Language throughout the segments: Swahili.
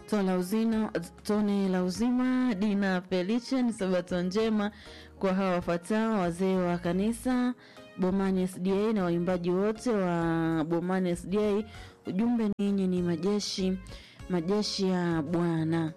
Tone la uzima, tone la uzima Dina Pelichen, sabato njema kwa hawa wafuatao: wazee wa kanisa Bomani SDA na waimbaji wote wa Bomani SDA. Ujumbe, ninyi ni majeshi majeshi ya Bwana.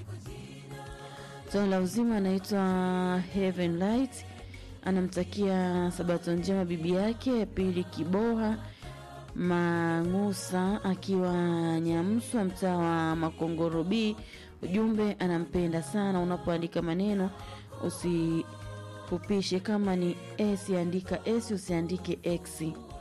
Tone la uzima anaitwa Heaven Light, anamtakia sabato njema bibi yake Pili Kiboha Mang'usa akiwa Nyamswa, mtaa wa Makongoro B. Ujumbe, anampenda sana. Unapoandika maneno usifupishe, kama ni s andika s, usiandike x.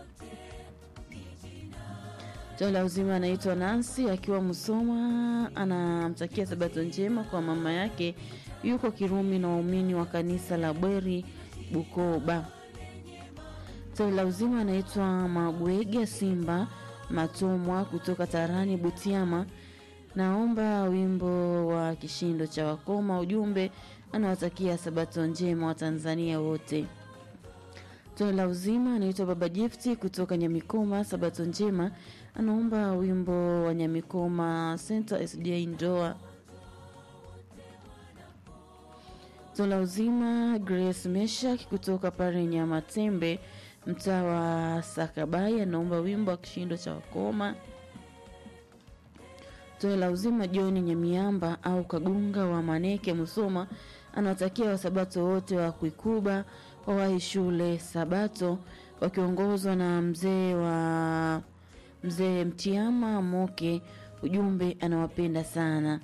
Tone la uzima anaitwa Nancy akiwa Musoma, anamtakia sabato njema kwa mama yake yuko Kirumi na waumini wa kanisa la Bweri Bukoba. Tone la uzima anaitwa Mabwege Simba Matomwa kutoka Tarani Butiama, naomba wimbo wa kishindo cha wakoma. Ujumbe, anawatakia sabato njema wa Tanzania wote. Tone la uzima anaitwa Baba Gifti kutoka Nyamikoma, sabato njema, anaomba wimbo wa Nyamikoma Center SDA Ndoa. Tone la uzima Grace Meshak kutoka pale Nyamatembe mtaa wa Sakabai anaomba wimbo wa kishindo cha wakoma. Tone la uzima John Nyamiamba au Kagunga wa Maneke Musoma anawatakia wasabato wote wa Kuikuba wawahi shule Sabato wakiongozwa na mzee wa mzee Mtiama Moke. Ujumbe, anawapenda sana.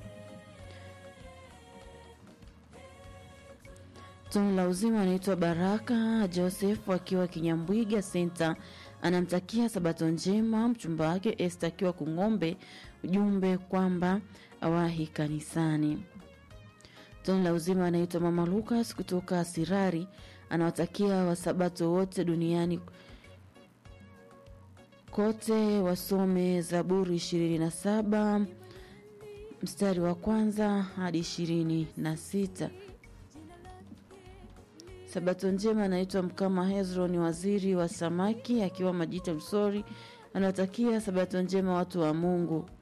Tone la uzima anaitwa Baraka Joseph akiwa Kinyambwiga Center, anamtakia sabato njema mchumba wake Esther akiwa Kung'ombe. Ujumbe kwamba awahi kanisani. Tone la uzima anaitwa Mama Lucas kutoka Sirari, anawatakia wasabato wote duniani kote wasome Zaburi ishirini na saba mstari wa kwanza hadi ishirini na sita. Sabato njema anaitwa Mkama Hezron, waziri wa samaki akiwa Majita Msori, anawatakia sabato njema watu wa Mungu.